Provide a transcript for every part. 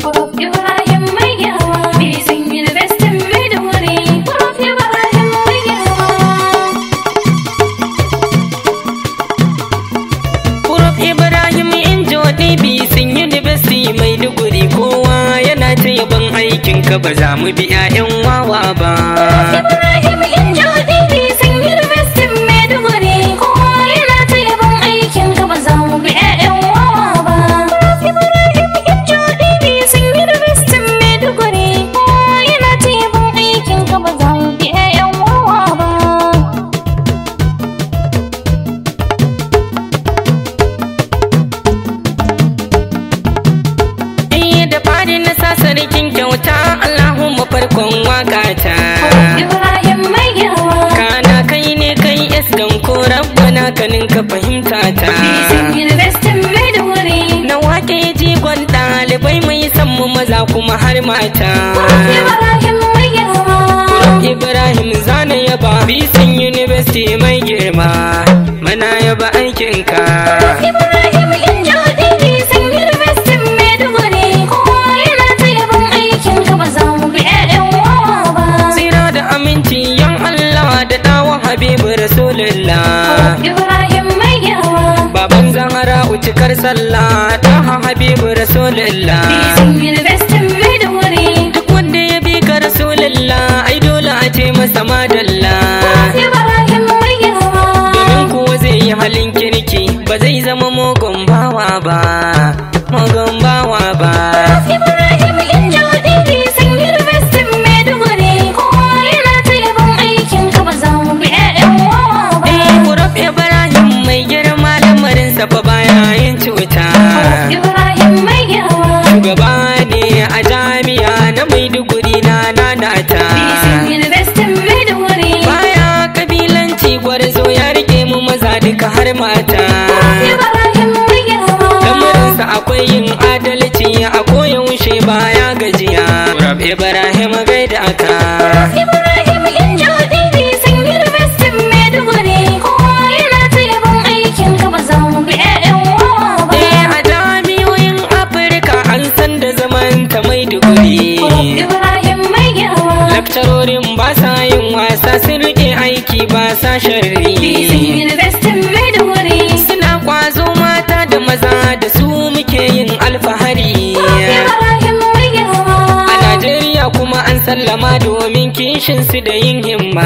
Ibrahim mai yawa Bizin University Maiduguri Prof Ibrahim mai yawa Prof Ibrahim Injo DB sun University Maiduguri kowa yana ta yaban aikin ka ba za mu bi 'ya'yan wawa ba. Ibrahim Injo Bizin University Maiduguri Kowa yana ta yabon aikin ka ba za mu bi 'ya'yan wawa ba Ibrahim Injo Bizin University Maiduguri Kowa yana ta yabon aikin ka ba za mu bi 'ya'yan wawa ba Eh da fari na sa sarkin kyauta Allahumma farkon wakata. Ibrahim mai yawa Kana kai ne kai iskan ko rabbana kanin ka fahimta ta. Bizin University Maiduguri Na wake jigon ɗalibai mai san mu maza kuma har mata. Ibrahim mai yawa Ibrahim zana yaba bisin university mai girma mana yaba aikinka Ibrahim Injo Bizin University Maiduguri Kowa yana ta yabon aikin ka ba za mu bi 'ya'yan wawa ba tsira da aminci yan Allah da dawa Habibu Rasulullah Ibrahim mai yawa baban Zahra ucikar sallah da Habibu Rasulullah Bizin University Maiduguri duk wanda ya bi ka Rasulullah ai dole a ce masa madalla Ibrahim mai yawa domin kuwa zai yi halin kirki ba zai zama mugun bawa ba mugun bawa ba Ibrahim Injo Bizin University Maiduguri Kowa yana ta yabon aikin ka ba za mu bi 'ya'yan wawa ba Eh, Kurab Ibrahim mai girma lamarinsa fa baya yin cuta. Ibrahim mai yawa Shugaba ne a jami'a na Maiduguri na nanata. Bizin University Maiduguri Baya kabilanci gwarzo ya rike mu maza duka har mata. Ibrahim mai yawa Lamarinsa akwai yin adalci a koyaushe baya gajiya. Kurab Ibrahim gaida aka. Ibrahim Injo Bizin University Maiduguri Kowa yana ta yabon aikin ka ba za mu bi 'ya'yan wawa ba Eh, a jami'oyin Afirka an san da zaman ta Maiduguri. Ibrahim mai yawa Lakcarorin ba sa yin wasa sun rike aiki ba sa Bizin sharri. University Maiduguri Suna kwazo mata da maza da su muke yin alfahari. Ibrahim mai yawa A Najeriya kuma an sallama domin kishin su da yin himma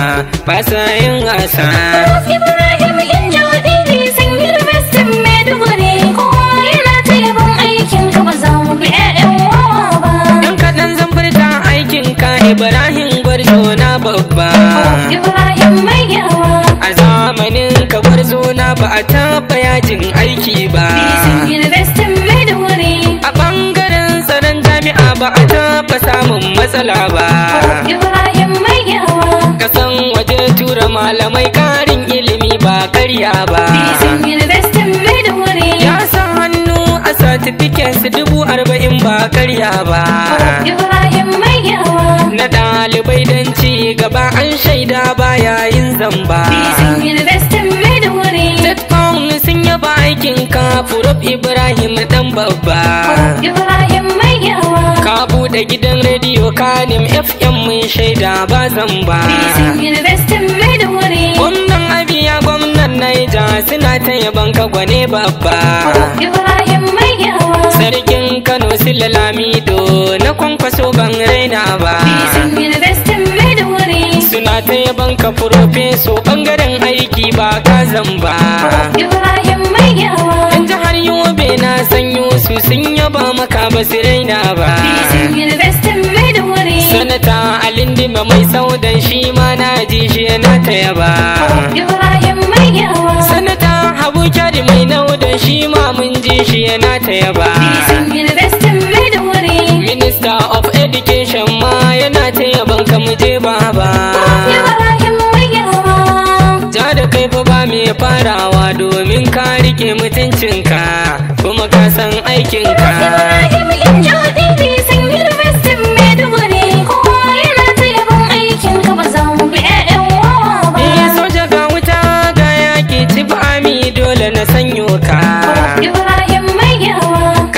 ba sa yin wasa. Ibrahim Injo Bizin University Maiduguri Kowa yana ta yabon aikin ka ba za mu bi 'ya'yan wawa ba Yan kaɗan zan furta aikin ka Ibrahim Gwarzo na babba. Ibrahim mai yawa A zamanin ka Gwarzo na ba a taɓa yajin aiki ba. Bizin University Maiduguri A ɓangaren tsaron jami'a ba a taɓa samun matsala ba. Ibrahim mai yawa Kasan waje tura malamai ƙarin ilimi ba karya ba. Bizin University Maiduguri Ya sa hannu a certificates dubu arba'in ba karya ba. Ibrahim mai yawa Na ɗalibai don ci gaba an shaida ba yayin zamba. Bizin University Maiduguri Tetfon sun yaba aikin ka Furof Ibrahim ɗan babba. Ibrahim mai yawa Ka buɗe gidan rediyo Kanim FM mun shaida ba zamba. Bizin University Maiduguri Gwamnan Abiya gwamnan Naija suna ta yaban ka gwane babba. Ibrahim mai yawa Sarkin Kano Sule Lamido na kwankwaso ban raina ba. Bizin University Maiduguri Suna ta yaban ka furofeso bangaren aiki ba ka zamba. Ibrahim mai yawa Yan jihar Yobe na sanyo su sun yaba maka ba su raina ba. Bizin University Maiduguri Sanata Alindima mai saudan shi ma na ji shi yana ta yaba. Ibrahim mai yawa Sanata Habu Kyari mai naudan shi ma mun ji shi yana ta yaba. Bizin University Maiduguri Minister of Education ma yana ta yaban ka mu je baba. Ibrahim mai yawa Ja da kai fa ba mai farawa domin ka rike mutuncinka kuma ka san aikinka. Ibrahim Injo Bizin University Maiduguri Kowa yana ta yabon aikin ka ba za mu bi 'ya'yan wawa ba Eh soja ga wuta ga yaki ci ami dole na sanyo ka. Ibrahim mai yawa Kana ta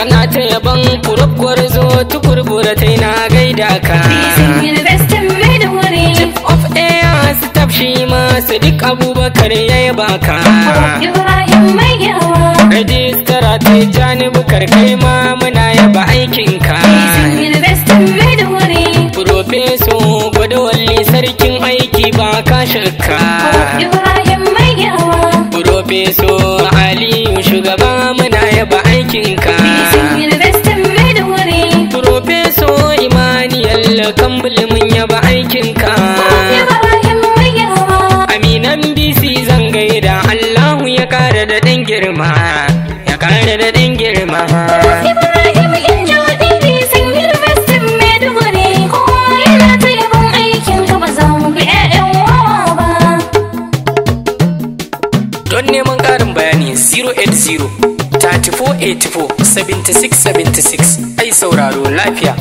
yaban furuf gwarzo tukur buratai na gaida ka Bisin University Maiduguri. of air staff shi ma sadiq abubakar ya yaba ka Ibrahim mai yawa. rajistara ta jani bukar kai ma muna yaba aikinka Bisin University Maiduguri. Profeso Gwadawalli sarkin aiki ba ka shakka. Ibrahim mai yawa. Profeso Aliyu shugaba muna yaba aikinka. Bisin University Maiduguri. Profeso Imaniyal Kambul mun yaba aikinka. Ibrahim mai yawa. Aminan BC zan gaida Allahu ya kara da ɗan girma. Ya kara da ɗan girma. Ibrahim Injo Dini sun University Maiduguri. Kowa yana ta yabon aikin ka ba za mu bi 'ya'yan wawa ba. Don neman ƙarin bayani 080 3484 7676 ai sauraro lafiya.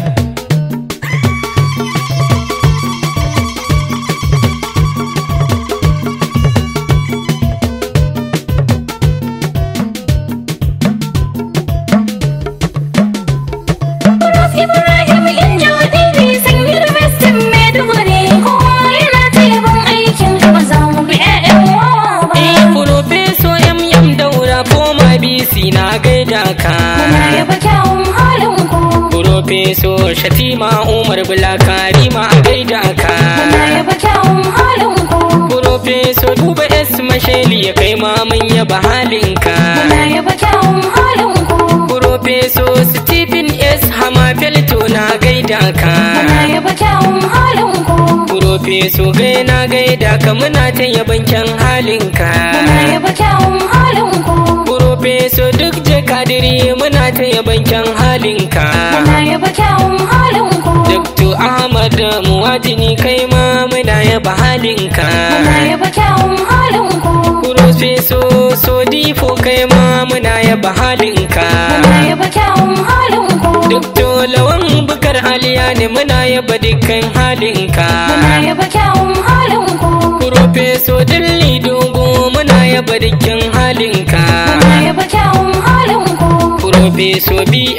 Ibrahim Injo Dini sun University Maiduguri. Kowa yana ta yabon aikin ka ba za mu bi 'ya'yan wawa ba. Eh, Profeso MM Daura Foma BC na gaida ka. Muna yaba kyawun halin ku. Profeso Shatima Umar Bulakarima a gaida ka. Muna yaba kyawun halin ku. Profeso Duba S Masheli ya kai ma mun yaba halinka. Muna yaba kyawun halin ku. Profeso Stephen S Hamafelto na gaida ka. Muna yaba kyawun halin ku. Profeso gai na gaida ka muna ta yaban kyan halinka. Muna yaba kyawun halin ku. Profeso duk jakadiri muna ta yaban kyan halinka. Muna yaba kyawun halin ku. Dr. Ahmad Muwajini kai ma muna yaba halinka. Muna yaba kyawun halin ku. Profeso Sodifo kai ma muna yaba halinka. Muna yaba kyawun halin ku. Dr. Lawan Bukar Aliya ne muna yaba dukkan halinka. Muna yaba kyawun halin ku. Profeso Dilli Dogo muna yaba dukkan halinka. Muna yaba kyawun halin ku. Profeso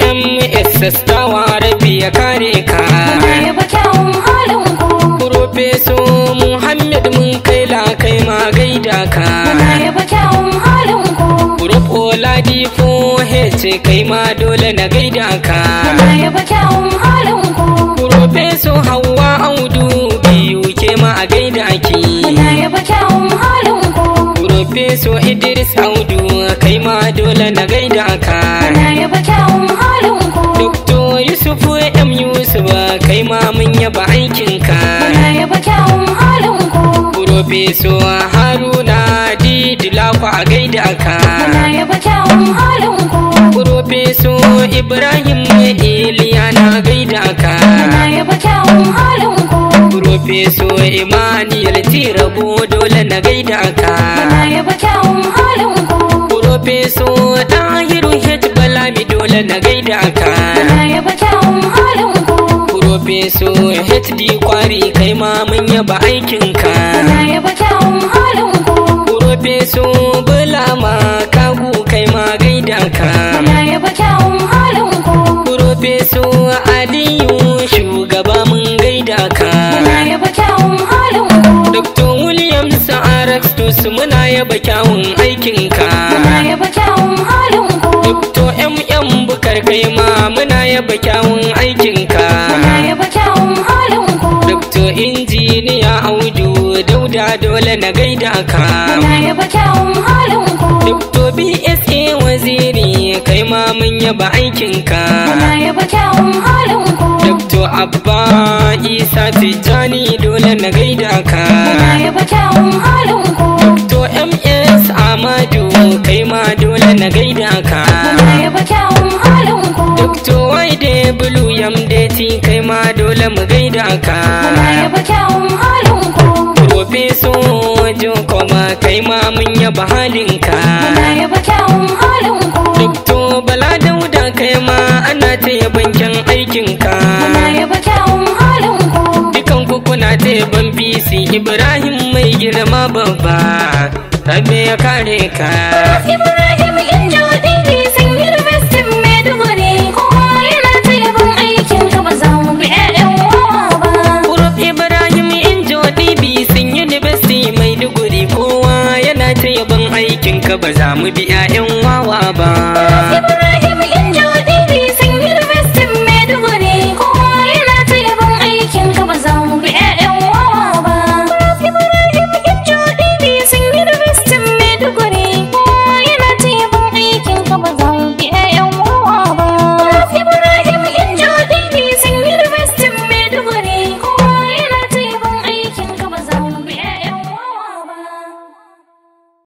BMS Sastawa Rabi ya kare ka. Muna yaba kyawun halin ku. Profeso Muhammad mun kai la kai ma gaida ka. Muna yaba kyawun halin ku. Prof Oladipo Hece kai ma dole na gaida ka. Muna yaba kyawun halin ku. Profeso Hauwa Audu biyu ke ma a gaida ki. Muna yaba kyawun halin ku. Profeso Idris Audu kai ma dole na gaida ka. Muna yaba kyawun halin ku. Dr. Yusuf M Yusuf kai ma mun yaba aikinka. Muna yaba kyawun halin ku. Profeso Haruna Didilako a gaida ka. Muna yaba kyawun halin ku. Profeso Ibrahim Iliya na gaida ka. Muna yaba kyawun halin ku. Profeso Emmanuel Tirabo dole na gaida ka. Muna yaba kyawun halin ku. Profeso Dahiru H Balami dole na gaida ka. Muna yaba kyawun halin ku. Profeso HD Kwari kai ma mun yaba aikinka. Muna yaba kyawun halin ku. Profeso Bulama Kagu kai ma gaida ka. Muna yaba kyawun halin ku. Profeso Aliyu shugaba mun gaida ka. Muna yaba kyawun halin ku. Dr. Williams Arastus muna yaba kyawun aikinka. Muna yaba kyawun halin ku. Dr. MM Bukar kai ma muna yaba kyawun aikinka. Muna yaba kyawun halin ku. Dr. Injiniya Audu Dauda dole na gaida ka. Muna yaba kyawun halin ku. Dr. BSA Waziri kai ma mun yaba aikinka. Muna yaba kyawun halin ku. Dr. Abba Isa Tijjani dole na gaida ka. Muna yaba kyawun halin ku. Dr. MS Amadu kai ma dole na gaida ka. Muna yaba kyawun halin ku. Dr. Waide Blue Yamdeti kai ma dole mu gaida ka. Muna yaba kyawun halin ku. Profeso Jokoma kai ma mun yaba halinka. Muna yaba kyawun halin ku. Dr. Bala Dauda kai ma ana ta yaban kyan aikinka. Muna yaba kyawun halin ku. Dukan ku kuna ta yaban BC Ibrahim mai girma babba. Rabbe ya kare ka. Ibrahim Injo Dini sun University Maiduguri. Kowa ka ba za mu bi 'ya'yan wawa ba Ibrahim